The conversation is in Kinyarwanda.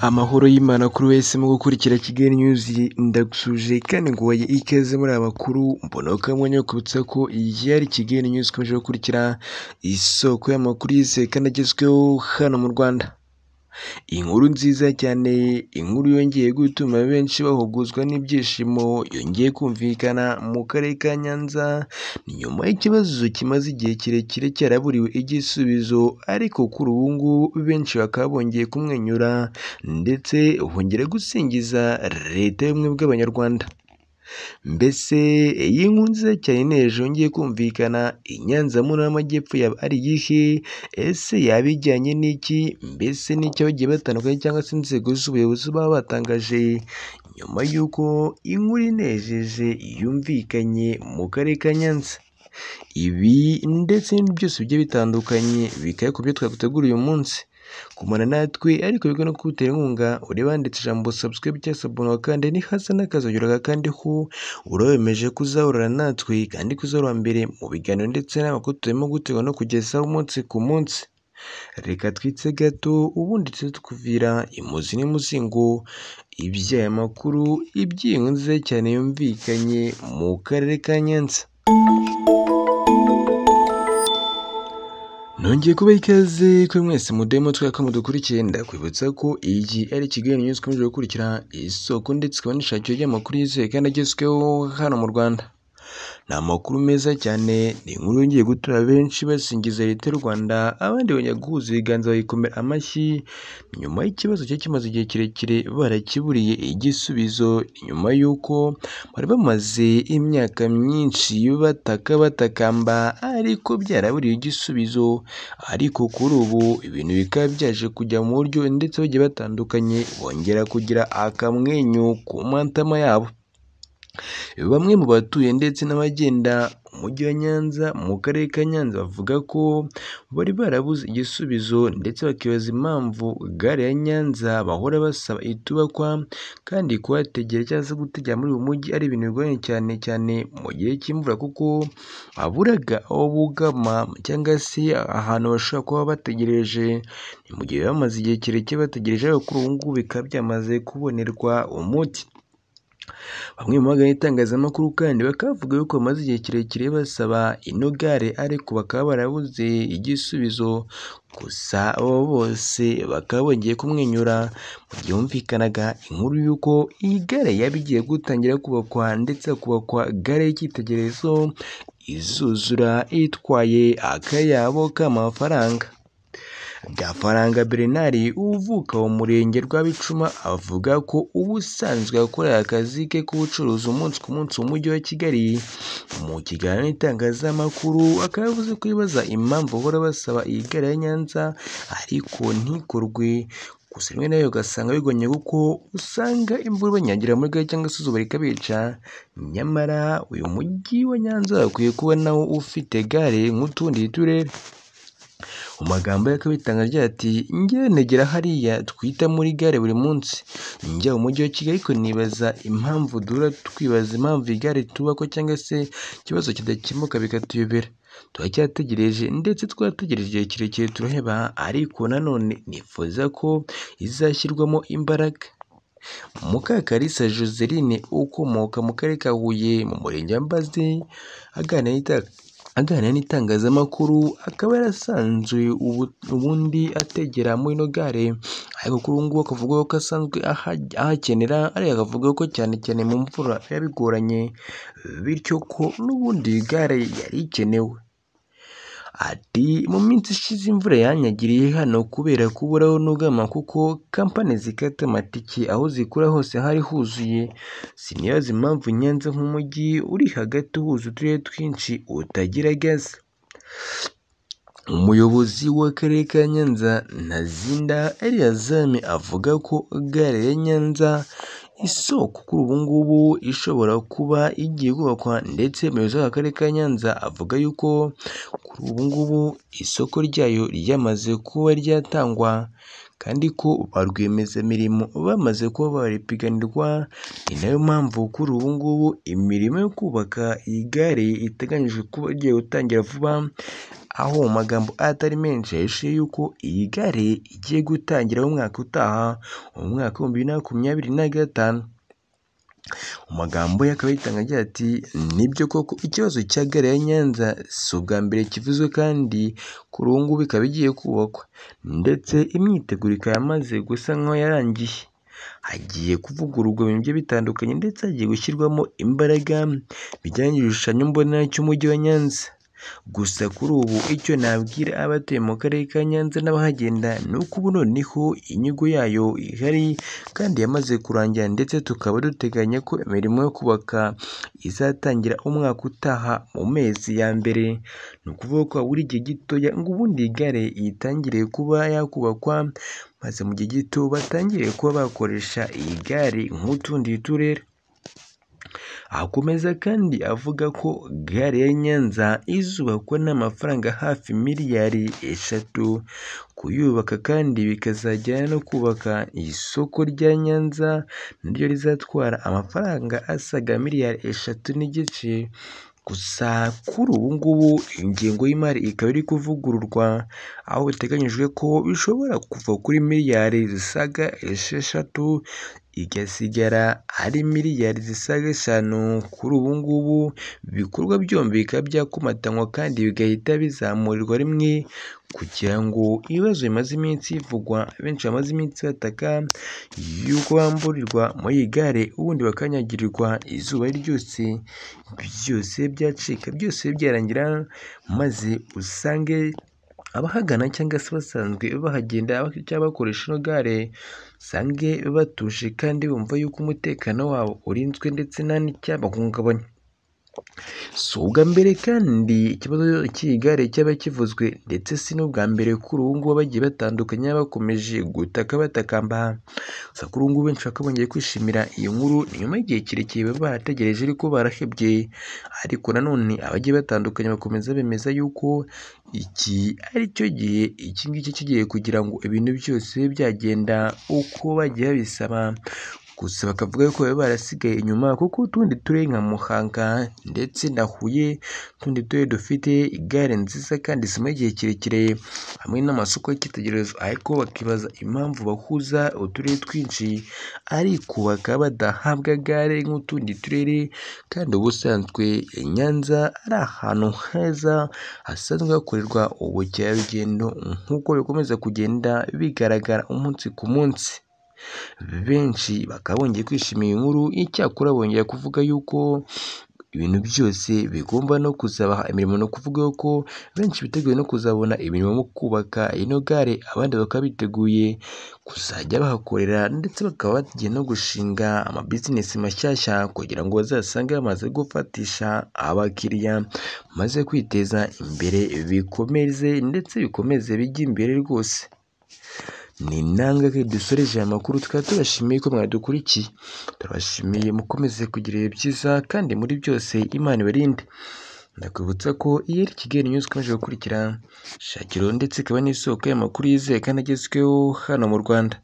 Amahoro y'Imana kuri wese mu gukurikira Kigali News ndagushuje kandi nguhaye ikaze muri abakuru mbona ko mwanya wo kubutsa ko iyi ari Kigali News ikomeje gukurikira isoko y'amakuru yizewe kandi agezweho hano mu Rwanda. Inkuru nziza cyane, inkuru yongeye gutuma benshi bahuguzwa n'ibyishimo yongeye kumvikana mu karere ka Nyanza, ni nyuma y'ikibazo kimaze igihe kirekire cyaraburiwe igisubizo ariko kuri ubu ngubu benshi bakaba bongeye kumwenyura ndetse bongera gusingiza Leta y'ubumwe bw'Abanyarwanda. Mbese iyi nkuru nziza cyane ineje yongeye kumvikana i Nyanza mu ntara y'amajyepfo yaba ari iyihe? Ese yaba ijyanye n'iki? Mbese ni iki abagiye batandukanye cyangwa se inzego z'ubuyobozi baba batangaje nyuma y'uko inkuru inejeje yumvikanye mu karere ka Nyanza? Ibi ndetse n'ibindi byose bigiye bitandukanye bikaba ku byo twaguteguriye uyu munsi. Gumana natwe ariko bigana no kudutera inkunga ureba handitse ijambo subscribe cyangwa se abonwa kandi ni hasi n'akazogera gakandeho urabemeje kuzahorana natwe kandi ko uzahora mbere mu biganiro ndetse n'amakuru turimo gutegura no kugezaho umunsi ku munsi. Reka twitse gato ubundi tuze tukuvira imuzi n'umuzingo iby'aya makuru iby'iyi nziza cyane yumvikanye mu karere ka Nyanza. Nongeye kuba ikaze kuri mwese mudemo twaka mudukurikiye ndakwibutsa ko iyi ari Kigali News ikomeje gukurikira isoko ndetse ikaba n'ishakiro ry'amakuru yizewe kandi agezweho hano mu Rwanda. Ni amakuru meza cyane, ni inkuru yongeye gutura benshi basingiza Leta y'u Rwanda, abandi bongera guhuza ibiganza bayikomera amashyi, nyuma y'ikibazo cyari kimaze igihe kirekire barakiburiye igisubizo, nyuma y'uko bari bamaze imyaka myinshi bataka batakamba ariko byaraburiwe igisubizo, ariko kuri ubu ibintu bikaba byaje kujya mu buryo ndetse bagiye batandukanye, bongera kugira akamwenyu ku matama yabo. Bamwe mu batuye ndetse n'abagenda umujyi wa Nyanza mu karere ka Nyanza bavuga ko bari barabuze igisubizo ndetse bakibaza impamvu gare ya Nyanza bahora basaba itubakwa kandi kuhategera cyangwa se gutegera muri uyu mujyi ari ibintu bigoranye cyane cyane mu gihe cy'imvura kuko baburaga aho bugama cyangwa se ahantu bashobora kuba bategereje, ni mu gihe bamaze igihe kirekire bategereje ariko kuri ubu ngubu bikaba byamaze kubonerwa umuti. Bamwe mu bagana itangazamakuru kandi bakaba bavuga yuko bamaze igihe kirekire basaba ino gare ariko bakaba barabuze igisubizo, gusa abo bose bakaba bongeye kumwenyura mu gihe humvikanaga inkuru y'uko iyi gare yaba igiye gutangira kubakwa ndetse hakubakwa gare y'icyitegererezo izuzura itwaye akayabo k'amafaranga. Byafaranga Bernard uvuka mu murenge rwa Bicuma avuga ko ubusanzwe akorera akazi ke k'ubucuruzi umunsi ku munsi mu mujyi wa Kigali, mu kiganiro n'itangazamakuru akaba yavuze ko yibaza impamvu bahora basaba iyi gare ya Nyanza ariko ntikorwe, gusa rimwe na rimwe ugasanga bigoye kuko usanga imvura ibanyagira muri gare cyangwa se izuba rikabica, nyamara uyu mujyi wa Nyanza wakwiye kuba nawo ufite gare nk'utundi turere. Mu magambo ye akaba yitanga agira ati “Njyewe negera hariya twita muri gare buri munsi, njya mu mujyi wa Kigali ariko nibaza impamvu duhora twibaza impamvu iyi gare itubakwa cyangwa se ikibazo kidakemuka bikatuyobera. Turacyategereje ndetse twarategereje igihe kirekire turaheba ariko nanone nifuza ko izashyirwamo imbaraga.” Mukakalisa Joseline ukomoka mu karere ka Huye mu murenge wa Mbazi aganira aganira n'itangazamakuru akaba yarasanzwe ubundi ategera muri ino gare ariko kuri ubu ngubu akavuga ko asanzwe ahakenera ariko akavuga ko cyane cyane mu mvura biba bigoranye bityo ko n'ubundi iyi gare yari ikenewe. Ati “Mu minsi ishize imvura yanyagiriye hano kubera kuburaho n'ubwama kuko kampani zikata amatike aho zikura hose hari huzuye, sinibaza impamvu Nyanza nk'umujyi uri hagati uhuza uturere twinshi utagira gaze.” Umuyobozi w'Akarere ka Nyanza Ntazinda Eleyazari avuga ko gare ya Nyanza isoko kuri ubu ngubu ishobora kuba igiye kubakwa ndetse umuyobozi w'Akarere ka Nyanza avuga yuko kuri ubu ngubu isoko ryayo ryamaze kuba ryatangwa kandi ko ba rwiyemezamirimo bamaze kuba baripiganirwa, ni nayo mpamvu kuri ubu ngubu imirimo yo kubaka iyi gare iteganyijwe kuba igiye gutangira vuba aho mu magambo atari menshi yahishuye yuko iyi gare igiye gutangira mu mwaka utaha mu mwaka w'ibihumbi bibiri na makumyabiri na gatanu mu magambo ye akaba yitanga agira ati nibyo koko ikibazo cya gare ya nyanza si ubwa mbere kivuzwe kandi kuri ubu ngubu ikaba igiye kubakwa ndetse imyiteguro ikaba yamaze gusa nk'aho yarangiye hagiye kuvugururwa ibintu bigiye bitandukanye ndetse hagiye gushyirwamo imbaraga bijyanye n'igishushanyo mbonera cy'umujyi wa nyanza gusa kuri ubu icyo nabwira abatuye mu karere ka nyanza n'abahagenda ni uko ubu noneho inyigo yayo ihari kandi yamaze kurangira ndetse tukaba duteganya ko imirimo yo kubaka izatangira umwaka utaha mu mezi ya mbere ni ukuvuga ko habura igihe gitoya ngo ubundi iyi gare yitangire kuba yakubakwa maze mu gihe gito batangire kuba bakoresha iyi gare nk'utundi turere Akomeza kandi avuga ko gare ya Nyanza izubakwa n'amafaranga hafi miliyari eshatu, kuyubaka kandi bikazajyana no kubaka isoko rya Nyanza naryo rizatwara amafaranga asaga miliyari eshatu n'igice, gusa kuri ubu ngubu ingengo y'imari ikaba iri kuvugururwa, aho biteganyijwe ko bishobora kuva kuri miliyari zisaga esheshatu igasigara ari miliyari zisaga eshanu kuri ubu ngubu ibikorwa byombi bikaba byakomatanywa kandi bigahita bizamurirwa rimwe kugira ngo ibibazo bimaze iminsi bivugwa benshi bamaze iminsi bataka yuko bamburirwa muri iyi gare ubundi bakanyagirirwa izuba ari ryose byose byacika byose byarangira maze usange abahagana cyangwa se basanzwe bahagenda cyangwa bakoresha ino gare usange batuje kandi bumva yuko umutekano wabo urinzwe ndetse nta n'icyabahungabanya si ubwa mbere kandi ikibazo cy'iyi gare cyaba kivuzwe ndetse si n'ubwa mbere kuri ubu ngubu bagiye batandukanye bakomeje gutaka batakamba gusa kuri ubu ngubu benshi bakaba bongeye kwishimira iyi nkuru ni nyuma y'igihe kirekire baba barategereje ariko barahebye ariko nanone abagiye batandukanye bakomeza bemeza yuko iki ari cyo gihe iki ngiki kigiye kugira ngo ibintu byose bibe byagenda uko bagiye babisaba gusa bakavuga ko baba barasigaye inyuma kuko utundi turere nka Muhanga ndetse na Huye utundi turere dufite igare nziza kandi zimara igihe kirekire hamwe n'amasoko y'icyitegererezo ariko bakibaza impamvu bahuza uturere twinshi ariko bakaba badahabwa gare nk'utundi turere kandi ubusanzwe Nyanza ari ahantu heza hasanzwe hakorerwa ubukerarugendo nk'uko bikomeza kugenda bigaragara umunsi ku munsi benshi bakaba bongeye kwishimira iyi nkuru icyakora bongera kuvuga yuko ibintu byose bigomba no kuzabaha imirimo ni ukuvuga ko benshi biteguye no kuzabona imirimo mu kubaka ino gare abandi bakaba biteguye kuzajya bahakorera ndetse bakaba bagiye no gushinga amabizinesi mashyashya kugira ngo bazasange bamaze gufatisha abakiriya maze kwiteza imbere bikomeze ndetse bikomeze bijye imbere rwose ni intambwe dusoreje aya makuru tukaba tubashimiye ko mwadukurikiye turabashimiye mukomeze kugira ibihe byiza kandi muri byose imana ibarinde ndakwibutsa ko iyo ari kigali news ikomeje gukurikira shakiro ndetse ikaba n'isoko y'amakuru yizewe kandi agezweho hano mu rwanda